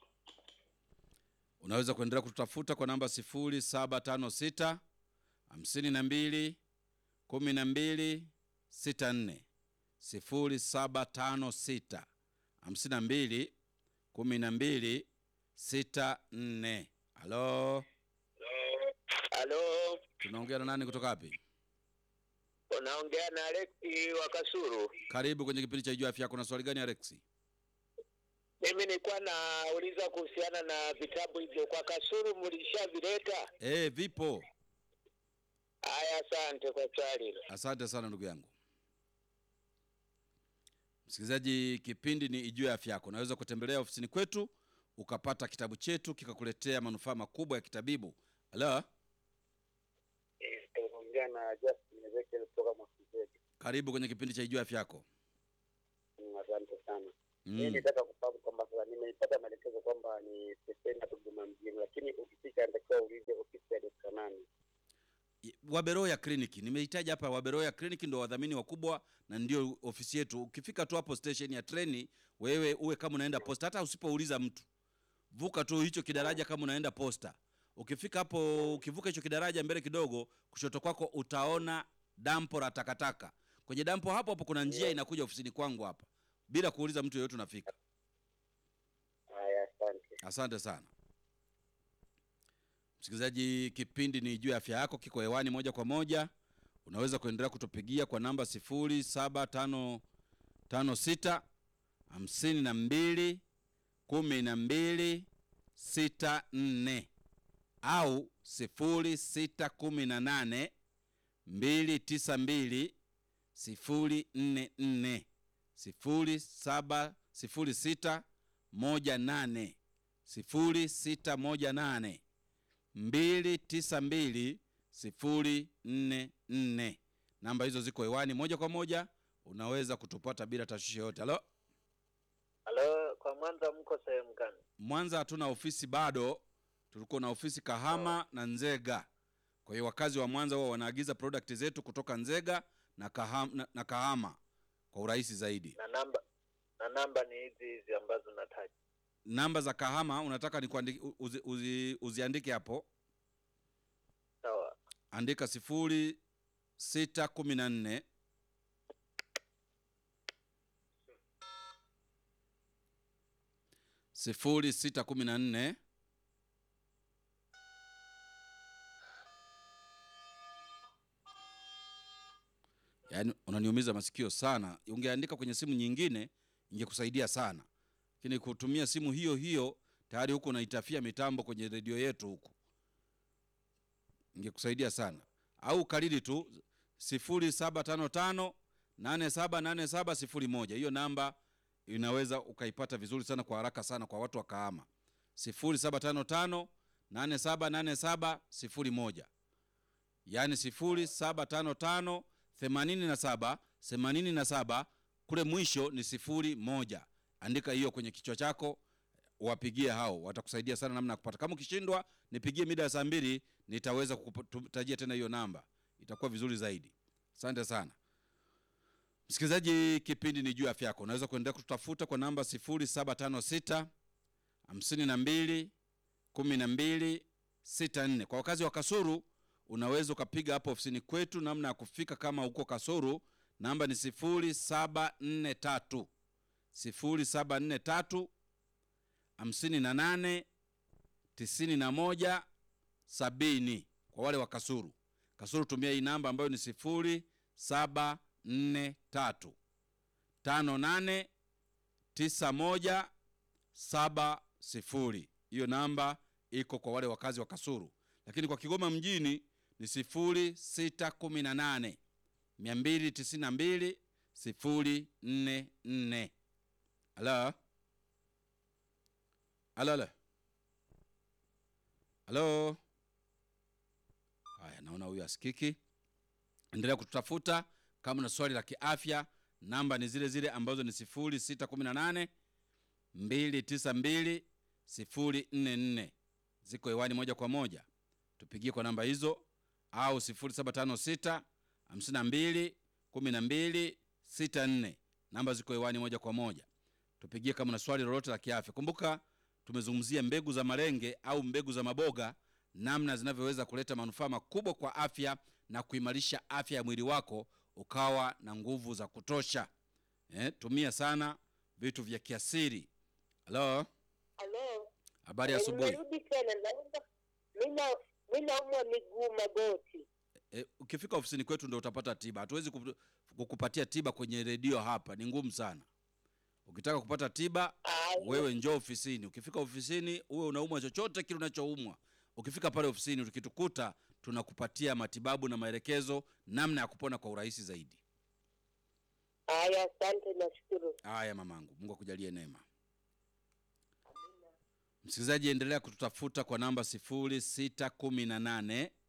Unaweza kuendelea kututafuta kwa namba 0756 52 12 64 0756 52 12 64. Halo, Halo, tunaongea na nani kutoka wapi? unaongea na Alexi wa Kasuru. Karibu kwenye kipindi cha Jua Afya Yako. Na swali gani Alexi? Mimi nilikuwa nauliza kuhusiana na vitabu hivyo kwa Kasuru, mlishavileta? Eh, vipo. Haya, asante kwa swali hilo. Asante sana ndugu yangu. Msikilizaji, kipindi ni Ijue Afya Yako. Unaweza kutembelea ofisini kwetu ukapata kitabu chetu kikakuletea manufaa makubwa ya kitabibu. Halo, Ongea na Justin Ezekiel kutoka Mwakizedi. karibu kwenye kipindi cha Ijue Afya Yako. Asante sana. Mimi mm. nitaka kufahamu kwamba sasa nimepata maelekezo kwamba ni stesheni ya Dodoma mjini, lakini ukifika inatakiwa uulize ofisi ya Dr. nani. Waberoya kliniki nimehitaji hapa. Waberoya kliniki ndio wadhamini wakubwa na ndio ofisi yetu. Ukifika tu hapo station ya treni, wewe uwe kama unaenda posta, hata usipouliza mtu, vuka tu hicho kidaraja kama unaenda posta. Ukifika hapo, ukivuka hicho kidaraja mbele kidogo, kushoto kwako utaona dampo la takataka. Kwenye dampo hapo hapo kuna njia inakuja ofisini kwangu hapa, bila kuuliza mtu yeyote unafika. Haya, asante. Asante sana msikilizaji, kipindi ni juu ya afya yako, kiko hewani moja kwa moja. Unaweza kuendelea kutupigia kwa namba sifuri saba tano tano sita hamsini na mbili kumi na mbili sita nne au sifuri sita kumi na nane mbili tisa mbili sifuri nne nne sifuri saba sifuri sita moja nane sifuri sita moja nane mbili tisa mbili sifuri nne nne. Namba hizo ziko hewani moja kwa moja, unaweza kutupata bila tashwishi yoyote. Halo, Halo, kwa Mwanza mko sehemu gani? Mwanza hatuna ofisi bado, tulikuwa na ofisi Kahama na Nzega. Kwa hiyo wakazi wa Mwanza wao wanaagiza product zetu kutoka Nzega na Kahama, na, na Kahama kwa urahisi zaidi. Na namba na namba ni hizi hizi ambazo nataja. Namba za Kahama unataka ni uzi, uzi, uziandike hapo, Sawa. andika sifuri sita kumi na nne sifuri sita kumi na nne yaani unaniumiza masikio sana. Ungeandika kwenye simu nyingine ingekusaidia sana, lakini kutumia simu hiyo hiyo tayari huku unaitafia mitambo kwenye redio yetu huku, ingekusaidia sana. Au kariri tu sifuri saba tano tano nane saba nane saba sifuri moja. Hiyo namba inaweza ukaipata vizuri sana kwa haraka sana kwa watu wa Kahama, sifuri saba tano tano nane saba nane saba sifuri moja, yaani sifuri saba tano tano themanini na saba themanini na saba kule mwisho ni sifuri moja. Andika hiyo kwenye kichwa chako, wapigie hao, watakusaidia sana namna ya kupata. Kama ukishindwa, nipigie mida ya saa mbili, nitaweza kukutajia tena hiyo namba, itakuwa vizuri zaidi. Asante sana msikilizaji, kipindi ni juu ya afya yako. Unaweza kuendelea kututafuta kwa namba 0756 52 12 64. Kwa wakazi wa Kasuru unaweza ukapiga hapo ofisini kwetu. Namna ya kufika kama uko Kasuru, namba ni 0743 0743 58 91 70. Kwa wale wa Kasuru, Kasuru tumia hii namba ambayo ni 0743 58 91 70. Hiyo namba iko kwa wale wakazi wa Kasuru, lakini kwa Kigoma mjini ni 0618 292 044. Halo, halo, halo, halo. Haya, naona huyu asikiki. Endelea kututafuta kama una swali la kiafya. Namba ni zile zile ambazo ni 0618 292 044 ziko hewani moja kwa moja, tupigie kwa namba hizo, au 0756 52 12 64. Namba ziko hewani moja kwa moja, tupigie kama na swali lolote la kiafya. Kumbuka tumezungumzia mbegu za malenge au mbegu za maboga, namna zinavyoweza kuleta manufaa makubwa kwa afya na kuimarisha afya ya mwili wako ukawa na nguvu za kutosha. Eh, tumia sana vitu vya kiasiri. Halo, Halo, habari ya asubuhi. nimerudi tena, naomba mina mi naumwa miguu magoti. E, ukifika ofisini kwetu ndo utapata tiba. Hatuwezi kup- kukupatia tiba kwenye redio hapa, ni ngumu sana. Ukitaka kupata tiba, Aya, wewe njoo ofisini. Ukifika ofisini, uwe unaumwa chochote kile unachoumwa, ukifika pale ofisini, tukitukuta tunakupatia matibabu na maelekezo namna ya kupona kwa urahisi zaidi. aya, asante, nashukuru. Haya mamangu, Mungu akujalie neema. Msikilizaji, endelea kututafuta kwa namba 0618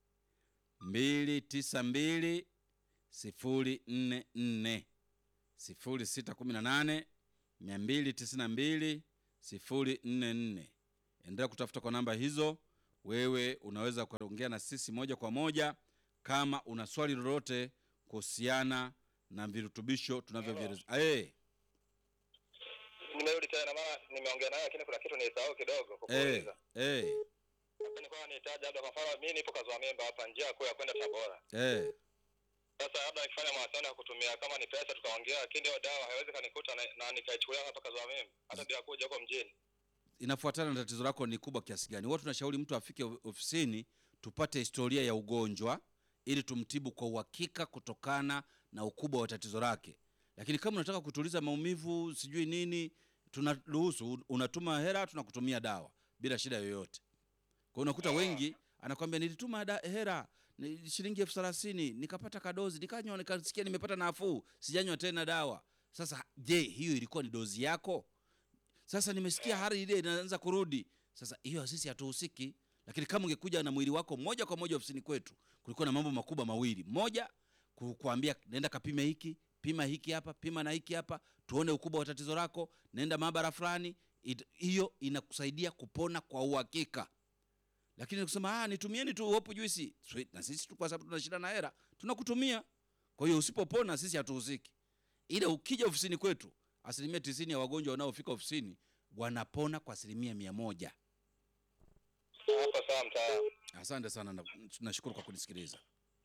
292 044 0618 292 044. Endelea kutafuta kwa namba hizo. Wewe unaweza kuongea na sisi moja kwa moja kama una swali lolote kuhusiana na virutubisho tunavyovieleza. Eh, Nimerudi tena maana nimeongea naye lakini kuna kitu nilisahau kidogo eh, kukuuliza. eh, Nilikuwa nahitaji labda kwa mfano mimi nipo Kazwa Memba hapa njia kuu ya kwenda Tabora. eh. Sasa labda nikifanya mawasiliano ya kutumia kama ni pesa tukaongea, lakini hiyo dawa haiwezi kanikuta na, na nikaichukulia hapa Kazwa Memba hata bila kuja huko mjini. inafuatana na tatizo lako ni kubwa kiasi gani. Huwa tunashauri mtu afike of- ofisini tupate historia ya ugonjwa ili tumtibu kwa uhakika kutokana na ukubwa wa tatizo lake. Lakini kama unataka kutuliza maumivu sijui nini, tunaruhusu, un- unatuma hela, tunakutumia dawa bila shida yoyote. Kwa hiyo unakuta wengi anakwambia nilituma da, hela ni shilingi elfu thelathini nikapata kadozi nikanywa nikasikia nimepata nafuu, sijanywa tena dawa. Sasa je, hiyo ilikuwa ni dozi yako? Sasa nimesikia hali ile inaanza kurudi. Sasa hiyo sisi hatuhusiki, lakini kama ungekuja na mwili wako moja kwa moja ofisini kwetu, kulikuwa na mambo makubwa mawili. Moja, ku- kuambia nenda kapime hiki, pima hiki hapa, pima na hiki hapa, tuone ukubwa wa tatizo lako, nenda maabara fulani. It- Hiyo inakusaidia kupona kwa uhakika. Lakini kusema ah, nitumieni tu hopu juisi, Sweet, na sisi tu kwa sababu tuna shida na hera tunakutumia. Kwa hiyo usipopona sisi hatuhusiki, ila ukija ofisini kwetu asilimia tisini ya wagonjwa wanaofika ofisini wanapona kwa asilimia mia moja. Hapo sawa mtaalamu. Asante sana, na- nashukuru kwa kunisikiliza.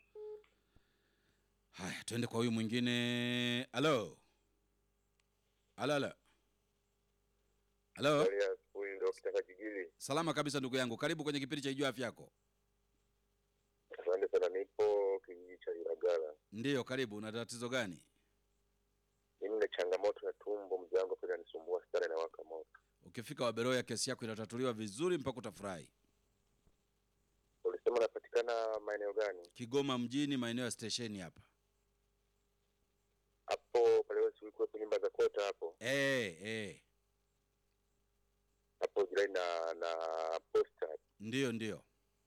Haya, tuende kwa huyu mwingine. Halo, halo, halo, halo. Habari ya asubuhi Dokta Kajigili. Salama kabisa ndugu yangu, karibu kwenye kipindi cha Ijua Afya Yako. Asante sana, nipo kijiji cha Ilagala. Ndiyo, karibu. Una tatizo gani? Mimi na changamoto ya tumbo, mzee wangu pia anisumbua sana, inawaka moto. Ukifika Waberoya, kesi yako inatatuliwa vizuri mpaka utafurahi. Ulisema unapatikana maeneo gani? Kigoma mjini, maeneo ya stesheni hapa. Hapo pale wewe ulikuwa nyumba za kota hapo Eh, eh, hapo jirani na na posta. ndiyo, ndiyo.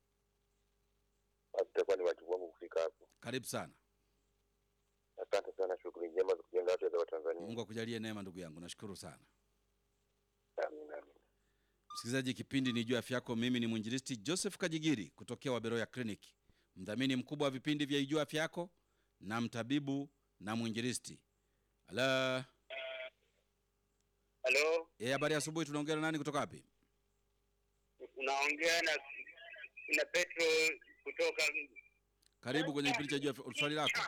Basi itakuwa ni wajibu wangu kufika hapo. Karibu sana. Asante sana, shughuli njema za kujenga afya za Watanzania. Mungu akujalie neema, ndugu yangu, nashukuru sana. Amina, amina. Msikilizaji, kipindi ni Ijua Afya Yako. Mimi ni mwinjilisti Joseph Kajigiri kutokea Waberoya Clinic, mdhamini mkubwa wa vipindi vya Ijua Afya Yako na mtabibu na mwinjilisti. Ala, Halo, eh, habari ya asubuhi. Tunaongea na nani kutoka wapi? unaongea na na Petro kutoka Karibu kwenye kipindi cha Ijua Afya. Swali lako.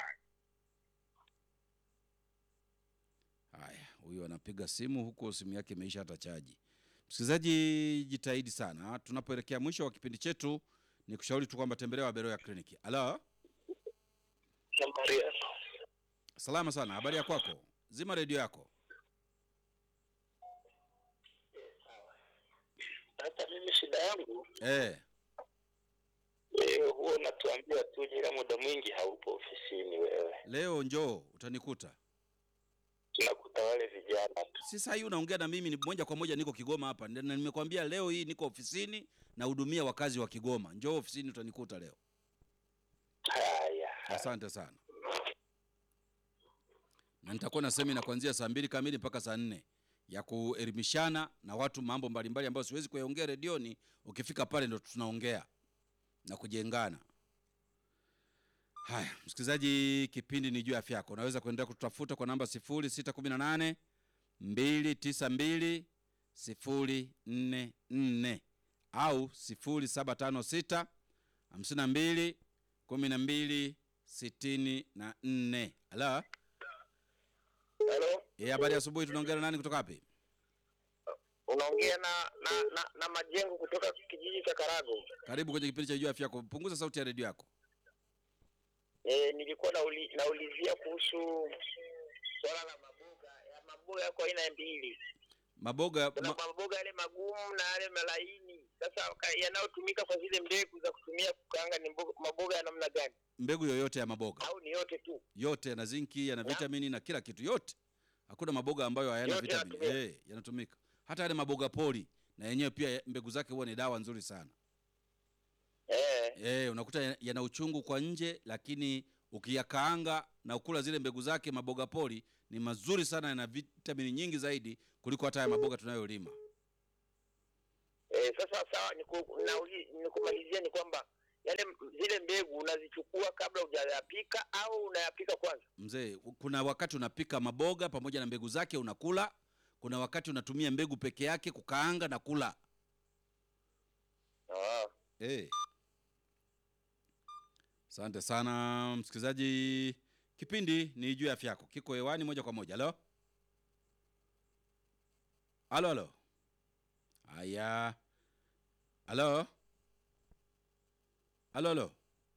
Haya, huyu anapiga simu huku simu yake imeisha hata chaji. Msikilizaji, jitahidi sana. Tunapoelekea mwisho wa kipindi chetu, ni kushauri tu kwamba tembelea Waberoya Clinic. Ala, nambari salama sana. Habari ya kwako? Zima redio yako. Sasa mimi shida yangu Eh, eh, huwa unatuambia tuje, ila muda mwingi haupo ofisini wewe. leo njoo utanikuta. Tunakuta wale vijana tu. Si saa hii unaongea na mimi, ni moja kwa moja niko Kigoma hapa, na nimekwambia leo hii niko ofisini nahudumia wakazi wa Kigoma. Njoo ofisini utanikuta leo. Haya, Asante sana, na nitakuwa na semina kuanzia saa mbili kamili mpaka saa nne ya kuelimishana na watu mambo mbalimbali ambayo siwezi kuyaongea redioni. Ukifika pale ndo tunaongea na kujengana. Haya, msikilizaji, kipindi ni juu ya afya yako. Unaweza kuendelea kututafuta kwa namba 0618 292 044 au 0756 52 12 sitini na nne. Ala, halo, eh, habari ya asubuhi. Tunaongea na nani kutoka wapi? unaongea na na, na na majengo kutoka kijiji cha Karago. Karibu kwenye kipindi cha juu ya afya yako. Punguza sauti ya redio yako. E, nilikuwa nauli, naulizia kuhusu swala la maboga ya maboga yako aina mbili. Maboga Kuna ma, maboga yale magumu na yale malaini. Sasa ka- yanayotumika kwa zile mbegu za kutumia kukaanga ni mboga, maboga ya namna gani? mbegu yoyote ya maboga Au ni yote tu? yote yana zinki, yana vitamini na kila kitu, yote. Hakuna maboga ambayo hayana Yote vitamini. yanatumika. Eh, yanatumika. Hata yale maboga pori na yenyewe pia mbegu zake huwa ni dawa nzuri sana. Eh, Eh, unakuta ya- yana uchungu kwa nje, lakini ukiyakaanga na ukula zile mbegu zake maboga pori ni mazuri sana, yana vitamini nyingi zaidi kuliko hata haya maboga tunayolima. Eh, sasa sawa, niku- nauli- nikumalizia ni kwamba yale m- zile mbegu unazichukua kabla hujayapika au unayapika kwanza? Mzee, kuna wakati unapika maboga pamoja na mbegu zake unakula, kuna wakati unatumia mbegu peke yake kukaanga na kula. Ah. Eh. Asante sana msikilizaji, kipindi ni juu ya afya yako, kiko hewani moja kwa moja. Halo, halo, halo. Haya, halo, halo, halo.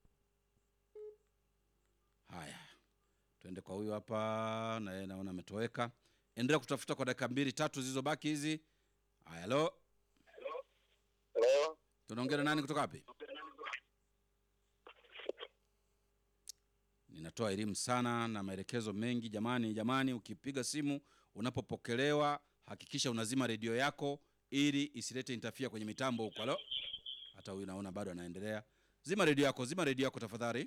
Haya, tuende kwa huyu hapa, naye naona ametoweka. Endelea kutafuta kwa dakika mbili tatu zilizobaki hizi. Haya, halo, Hello? tunaongea na nani kutoka wapi? Ninatoa elimu sana na maelekezo mengi. Jamani, jamani, ukipiga simu unapopokelewa, hakikisha unazima redio yako ili isilete intafia kwenye mitambo huko. Halo, hata huyu naona bado anaendelea. Zima redio yako, zima redio yako tafadhali.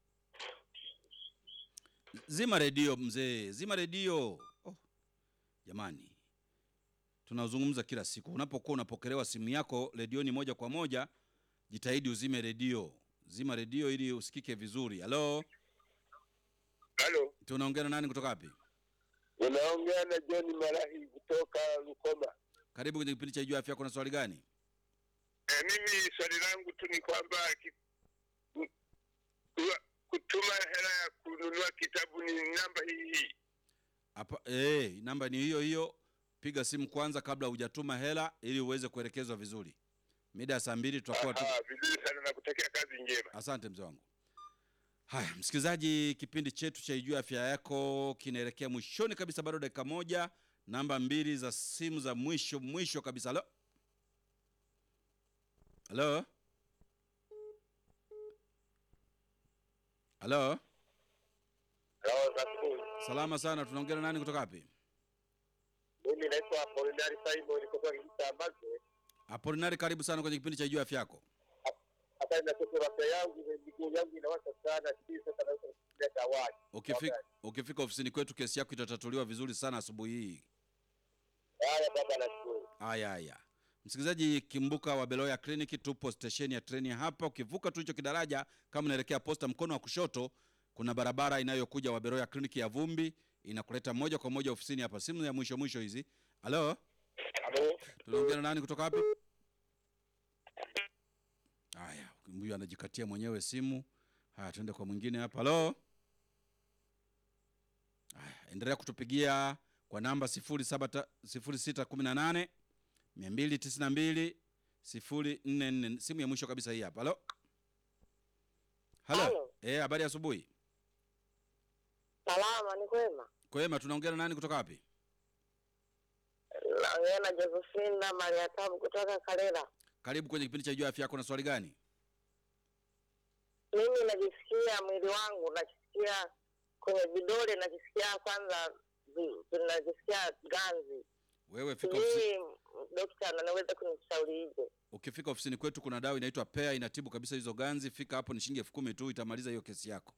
Zima redio mzee, zima redio. Oh, jamani, tunazungumza kila siku. Unapokuwa unapokelewa simu yako redioni moja kwa moja, jitahidi uzime redio, zima redio ili usikike vizuri. Halo, Halo, tunaongea na nani kutoka wapi? unaongea na John Marahi kutoka Rukoma. Karibu kwenye kipindi cha Jua Afya Yako. Na swali gani? Eh, mimi swali langu tu ni kwamba ki- ku- ku- kutuma hela ya kununua kitabu ni namba hii hii. Hapa eh, namba ni hiyo hiyo. Piga simu kwanza kabla hujatuma hela ili uweze kuelekezwa vizuri. Mida ya saa mbili tutakuwa tu... Ah, vizuri sana na kutakia kazi njema. Asante mzee wangu. Haya, msikilizaji, kipindi chetu cha Ijue Afya Yako kinaelekea mwishoni kabisa, bado dakika moja. Namba mbili za simu za mwisho mwisho kabisa. Halo, halo, halo. Halo, za asubuhi. Salama sana, tunaongea na nani kutoka wapi? Mimi naitwa Apolinari Simon kutoka kijiji cha Mbazwe. Apolinari, karibu sana kwenye kipindi cha Ijue Afya Yako. Hata ina tatizo la afya yangu, miguu yangu inawasha sana, sijui sasa naweza kutumia dawa. Ukifika, ukifika ofisini kwetu kesi yako itatatuliwa vizuri sana asubuhi hii. Haya baba, nashukuru. Haya haya, msikilizaji, kimbuka wa Beloya Clinic, tupo stesheni ya treni hapa. Ukivuka tu hicho kidaraja, kama unaelekea posta, mkono wa kushoto kuna barabara inayokuja wa Beloya Clinic ya vumbi, inakuleta moja kwa moja ofisini hapa. Simu ya mwisho mwisho hizi. Halo, Halo, tunaongea na nani kutoka wapi? Haya, huyu anajikatia mwenyewe simu. Haya, tuende kwa mwingine hapa. Halo, haya, endelea kutupigia kwa namba 07 0618 292 044. Simu ya mwisho kabisa hii hapa. Halo, halo, Halo. eh, habari ya asubuhi. Salama, ni kwema. Kwema, tunaongea na nani kutoka wapi? Naongea na Josephina Maria Tabu kutoka Kalela. Karibu kwenye kipindi cha Jua Afya Yako. Na swali gani? Mimi najisikia mwili wangu, najisikia kwenye vidole, najisikia kwanza, vi- najisikia ganzi. Wewe fika ofisi, Sijui dokta anaweza kunishaurije? ukifika ofisini kwetu kuna dawa inaitwa Pea inatibu kabisa hizo ganzi. Fika hapo, ni shilingi elfu kumi tu, itamaliza hiyo kesi yako.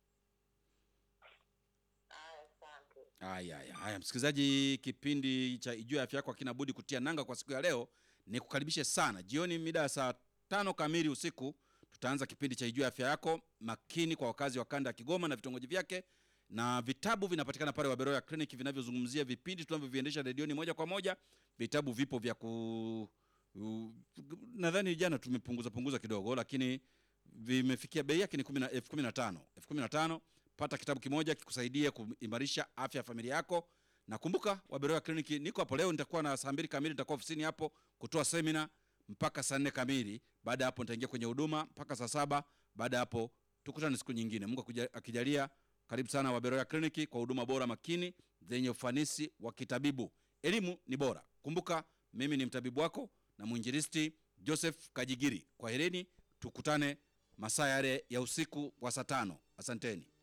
Aya, asante. Haya, haya, haya, msikilizaji, kipindi cha Ijue Afya Yako hakina budi kutia nanga kwa siku ya leo. Ni kukaribishe sana jioni, mida ya saa tano kamili usiku tutaanza kipindi cha Ijue Afya Yako, makini kwa wakazi wa kanda ya Kigoma na vitongoji vyake, na vitabu vinapatikana pale Waberoya Clinic vinavyozungumzia vipindi tunavyoviendesha redioni moja kwa moja. Vitabu vipo vya ku u- nadhani jana tumepunguza punguza kidogo, lakini vimefikia bei yake ni kumi na- elfu kumi na tano elfu kumi na tano pata kitabu kimoja kikusaidia kuimarisha afya ya familia yako na kumbuka waberoya kliniki niko hapo leo nitakuwa na saa mbili kamili nitakuwa ofisini hapo kutoa semina mpaka saa nne kamili baada ya hapo nitaingia kwenye huduma mpaka saa saba baada ya hapo tukutane siku nyingine mungu akuja- akijalia karibu sana waberoya kliniki kwa huduma bora makini zenye ufanisi wa kitabibu elimu ni bora kumbuka mimi ni mtabibu wako na mwinjilisti joseph kajigiri kwa hereni tukutane masaa yale ya usiku wa saa tano asanteni